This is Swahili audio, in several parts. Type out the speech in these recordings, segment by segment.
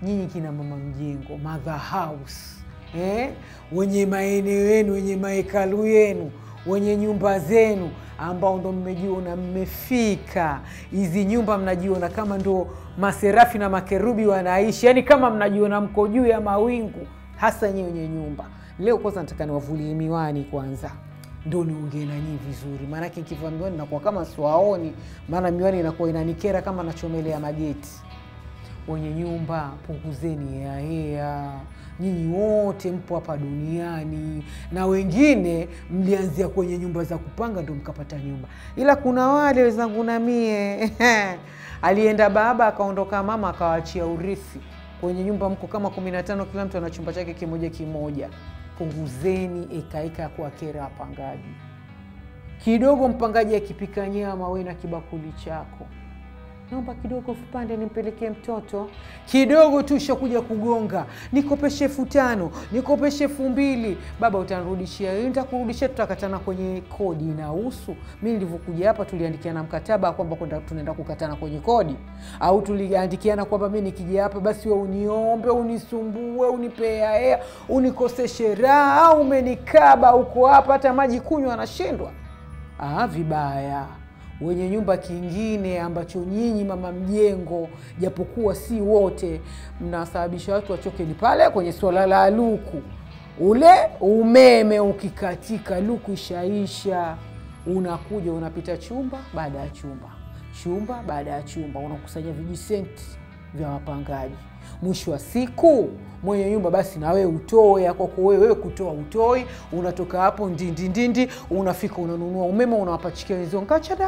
nyinyi kina mama mjengo, mother house eh? wenye maeneo yenu, wenye mahekalu yenu, wenye nyumba zenu, ambao ndo mmejiona mmefika hizi nyumba, mnajiona kama ndo maserafi na makerubi wanaishi, yani kama mnajiona mko juu ya mawingu, hasa nyie wenye nyumba. Leo kwanza nataka niwavulie miwani kwanza ndo niongee na nyinyi vizuri, maanake nikivaa miwani nakuwa kama siwaoni, maana miwani inakuwa inanikera kama nachomelea mageti. Wenye nyumba punguzeni heahea, nyinyi wote mpo hapa duniani, na wengine mlianzia kwenye nyumba za kupanga ndo mkapata nyumba, ila kuna wale wenzangu na mie alienda baba akaondoka mama akawaachia urithi kwenye nyumba, mko kama kumi na tano, kila mtu ana chumba chake kimoja kimoja. Punguzeni ekaeka ya kuwakera wapangaji kidogo. Mpangaji akipika nyama, we na kibakuli chako, naomba kidogo vipande nimpelekee mtoto kidogo tu, shakuja kugonga, nikopeshe elfu tano nikopeshe elfu mbili Baba utanirudishia? Nitakurudishia, tutakatana kwenye kodi. Inahusu mi nilivyokuja hapa, tuliandikiana mkataba kwamba kwenda tunaenda kukatana kwenye kodi, au tuliandikiana kwamba mi nikija hapa basi we uniombe, unisumbue, unipea hea, unikoseshe raha, au umenikaba uko hapa, hata maji kunywa anashindwa. Ah, vibaya wenye nyumba kingine ambacho nyinyi mama mjengo, japokuwa si wote, mnasababisha watu wachoke ni pale kwenye swala la luku. Ule umeme ukikatika, luku ishaisha, unakuja unapita chumba baada ya chumba, chumba baada ya chumba, unakusanya vijisenti vya wapangaji. Mwisho wa siku mwenye nyumba basi na wewe utoe kwako wewe, wewe kutoa utoi, unatoka hapo ndindindindi, unafika unanunua umeme, unawapachikia wenzio nkachada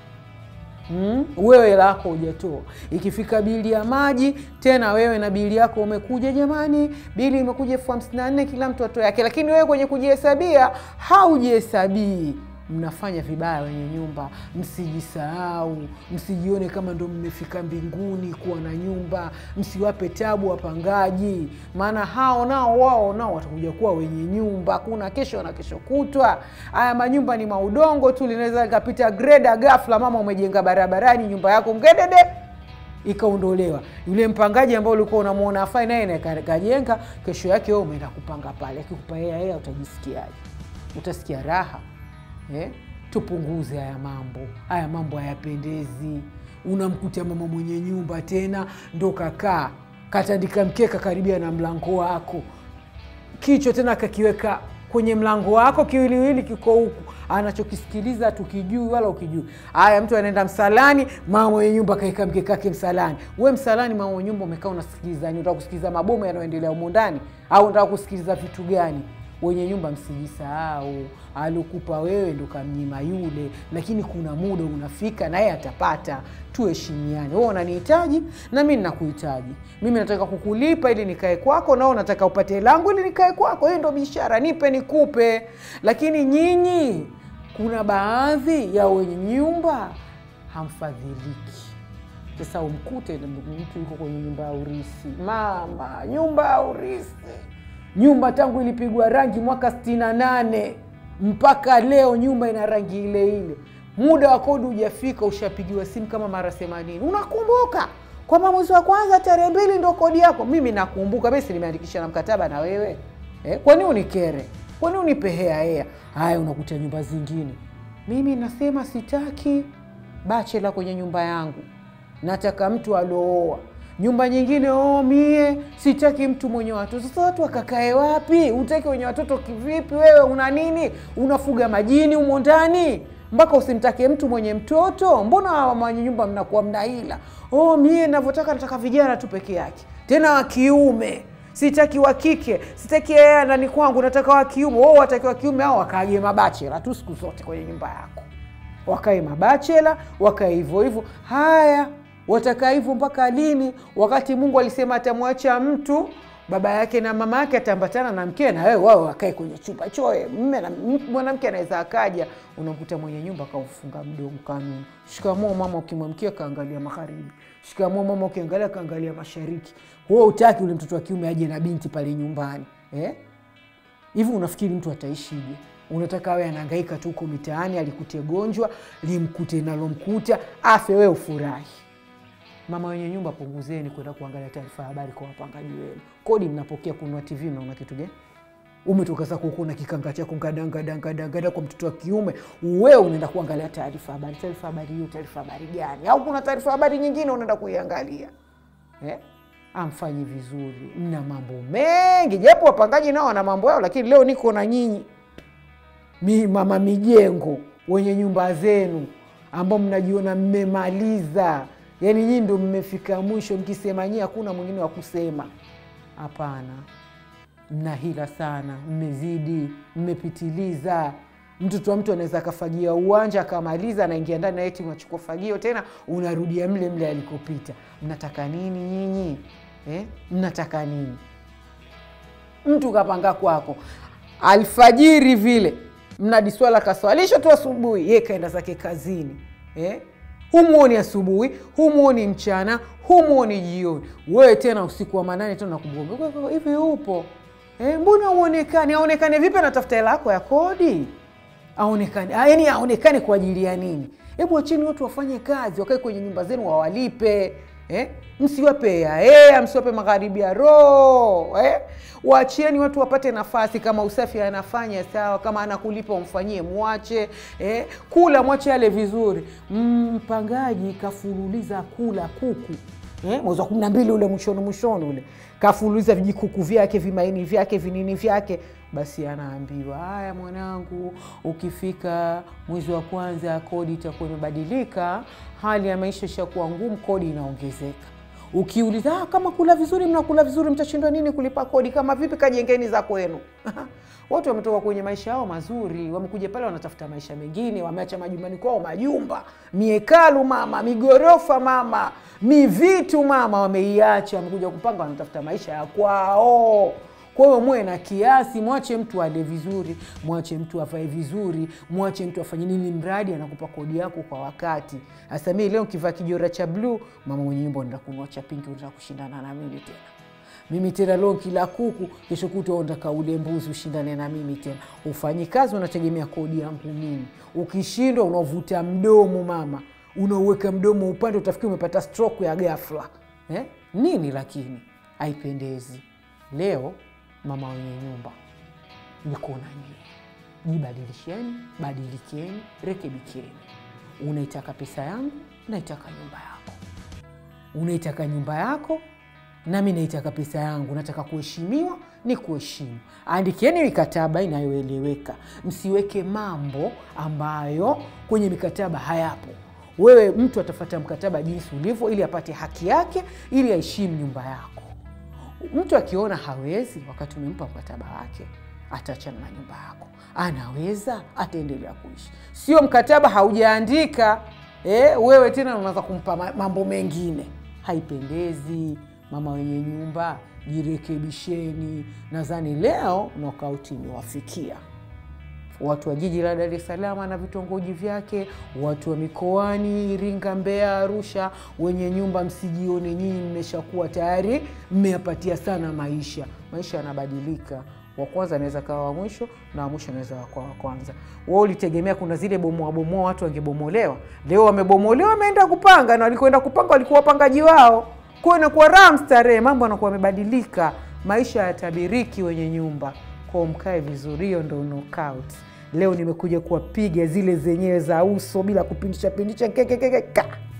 Mm, wewe lako hujatoa. Ikifika bili ya maji tena, wewe na bili yako umekuja, jamani, bili imekuja elfu hamsini na nne kila mtu atoe yake, lakini wewe kwenye kujihesabia haujihesabii. Mnafanya vibaya wenye nyumba, msijisahau, msijione kama ndo mmefika mbinguni kuwa na nyumba. Msiwape tabu wapangaji, maana hao nao wao nao watakuja kuwa wenye nyumba. Kuna kesho na kesho kutwa. Haya manyumba ni maudongo tu, linaweza likapita greda ghafla, mama umejenga barabarani, nyumba yako ngedede ikaondolewa. Yule mpangaji ambao ulikuwa unamwona afai, naye kajenga, kesho yake wewe umeenda kupanga pale, akikupa hela hela, utajisikiaje? Utasikia raha? Eh, tupunguze haya mambo. Haya mambo hayapendezi. Unamkuta mama mwenye nyumba tena ndo kakaa katandika mkeka karibia na mlango wako, kichwa tena kakiweka kwenye mlango wako, kiwiliwili kiko huku, anachokisikiliza tukijui wala ukijui. Haya, mtu anaenda msalani, mama mwenye nyumba kaeka mkeka wake msalani. We msalani, mama mwenye nyumba umekaa unasikiliza nini? Unataka kusikiliza mabomu yanayoendelea humo ndani au unataka kusikiliza vitu gani? Wenye nyumba msijisahau, alikupa wewe ndo kamnyima yule, lakini kuna muda unafika naye atapata. Tuheshimiane, wewe unanihitaji na mi ninakuhitaji. Mimi nataka kukulipa ili nikae kwako, nao nataka upate langu ili nikae kwako. Hiyo ndo biashara, nipe nikupe. Lakini nyinyi, kuna baadhi ya wenye nyumba hamfadhiliki. Sasa umkute mtu yuko kwenye nyumba ya urisi, mama, nyumba ya urisi nyumba tangu ilipigwa rangi mwaka sitini na nane mpaka leo nyumba ina rangi ile ile. Muda wa kodi hujafika, ushapigiwa simu kama mara themanini. Unakumbuka kwamba mwezi wa kwanza tarehe mbili ndo kodi yako? Mimi nakumbuka, mimi si nimeandikisha na mkataba na wewe eh? Kwani unikere? Kwani unipe hea hea? Haya, unakuta nyumba zingine. Mimi nasema sitaki bachela kwenye nyumba yangu, nataka mtu aliooa nyumba nyingine oh, mie sitaki mtu mwenye watoto. Sasa watu wakakae wapi? Utaki wenye watoto kivipi? Wewe una nini? Unafuga majini humo ndani mpaka usimtake mtu mwenye mtoto? Mbona mwenye nyumba mnakuwa mnaila? Oh, mie navyotaka nataka vijana tu peke yake, tena wa kiume, sitaki wa kike, sitaki yeye ndani kwangu, nataka wa kiume. Oh, wataki wa kiume hao wakaage mabachela tu siku zote kwenye nyumba yako, wakae mabachela, wakae hivyo hivyo. Haya, watakaa hivyo mpaka lini? Wakati Mungu alisema atamwacha mtu baba yake na mama yake, ataambatana na mke na wewe, wao wakae kwenye chumba choe. Mme na mwanamke anaweza akaja, unamkuta mwenye nyumba kaufunga mdomo kanuni. Shikamoo mama, ukimwamkia kaangalia magharibi. Shikamoo mama, ukiangalia kaangalia mashariki. Wewe utaki ule mtoto wa kiume aje na binti pale nyumbani eh? Hivi unafikiri mtu ataishije? Unataka awe anahangaika tu huko mitaani, alikute gonjwa limkute nalomkuta, afe, wewe ufurahi Mama wenye nyumba, punguzeni kwenda kuangalia taarifa ya habari kwa wapangaji wenu. Kodi mnapokea kununua TV, mnaona kitu gani? Umetoka zako huko na kikanga chako ngadangadangada kwa mtoto wa kiume, wewe unaenda kuangalia taarifa habari. Taarifa habari hiyo, taarifa habari gani? Au kuna taarifa habari nyingine unaenda kuiangalia eh? Amfanyi vizuri, mna mambo mengi, japo wapangaji nao wana mambo yao, lakini leo niko na nyinyi mi mama mijengo wenye nyumba zenu ambao mnajiona mmemaliza, yaani nyinyi ndo mmefika mwisho, mkisema nyinyi hakuna mwingine wa kusema. Hapana, mna hila sana, mmezidi, mmepitiliza. Mtoto wa mtu anaweza akafagia uwanja akamaliza, anaingia ndani na eti unachukua fagio tena unarudia mle mle alikopita. Mnataka nini nyinyi eh? Mnataka nini? Mtu kapanga kwako alfajiri vile mnadiswala kaswalisho tu asubuhi, ye kaenda zake kazini eh? Humuoni asubuhi, humuoni mchana, humuoni jioni, wewe tena usiku wa manane tena nakumbuka hivi upo eh? Mbona uonekane? Aonekane vipi? Anatafuta hela yako ya kodi, aonekane yaani aonekane kwa ajili ya nini? Hebu wacheni watu wafanye kazi, wakae kwenye nyumba zenu wawalipe eh? Msiwape yaea, msiwape magharibi ya roho eh? Wachieni watu wapate nafasi. Kama usafi anafanya sawa, kama anakulipa umfanyie, mwache eh? Kula mwache ale vizuri. Mpangaji kafululiza kula kuku eh? mwezi wa kumi na mbili ule mwishoni mwishoni ule kafululiza vijikuku vyake vimaini vyake vinini vyake, basi anaambiwa haya, mwanangu, ukifika mwezi wa kwanza kodi itakuwa imebadilika, hali ya maisha ishakuwa ngumu, kodi inaongezeka. Ukiuliza ah, kama kula vizuri, mnakula vizuri, mtashindwa nini kulipa kodi? Kama vipi? Kajengeni za kwenu. Watu wametoka kwenye maisha yao mazuri, wamekuja pale wanatafuta maisha mengine, wameacha majumbani kwao majumba, miekalu mama, migorofa mama, mivitu mama, wameiacha, wamekuja kupanga, wanatafuta maisha ya kwao. Kwa hiyo muwe na kiasi, mwache mtu ale vizuri, mwache mtu avae vizuri, mwache mtu afanye nini, mradi anakupa kodi yako kwa wakati. Sasa mimi leo kivaa kijora cha bluu, mama mwenye nyumba unaenda kununua cha pinki, unataka kushindana na mimi tena mimi tena leo kila kuku, kesho kutwa unataka ule mbuzi ushindane na mimi tena. Ufanyi kazi, unategemea kodi yangu mimi. Ukishindwa unavuta mdomo mama, unauweka mdomo upande, utafikiri umepata stroke ya ghafla eh? Nini lakini haipendezi. Leo mama wenye nyumba niko na nyie, jibadilisheni, badilikeni, rekebikeni. Unaitaka pesa yangu, naitaka nyumba yako. Unaitaka nyumba yako nami naitaka pesa yangu. Nataka kuheshimiwa, ni kuheshimu. Andikeni mikataba inayoeleweka, msiweke mambo ambayo kwenye mikataba hayapo. Wewe mtu atafata mkataba jinsi ulivyo, ili apate haki yake, ili aheshimu nyumba yako. Mtu akiona hawezi, wakati umempa mkataba wake, ataachana na nyumba yako. Anaweza, ataendelea kuishi. Sio mkataba haujaandika, eh, wewe tena unaanza kumpa mambo mengine, haipendezi. Mama wenye nyumba, jirekebisheni. Nadhani leo nokauti imewafikia watu wa jiji la Dar es Salaam na vitongoji vyake, watu wa mikoani Iringa, Mbeya, Arusha, wenye nyumba, msijione nyinyi mmeshakuwa tayari mmeyapatia sana maisha. Maisha yanabadilika, wa kwanza anaweza kawa wa mwisho na wa mwisho anaweza kuwa wa kwanza. Wewe ulitegemea kuna zile bomoa bomoa watu wangebomolewa, leo wamebomolewa, wameenda kupanga, na walikoenda kupanga walikuwa wapangaji wao kwa inakuwa raha mstarehe, mambo yanakuwa yamebadilika, maisha yatabiriki wenye nyumba kwao, mkae vizuri. Hiyo ndo knockout. Leo nimekuja kuwapiga zile zenyewe za uso bila kupindisha pindisha, kekekeka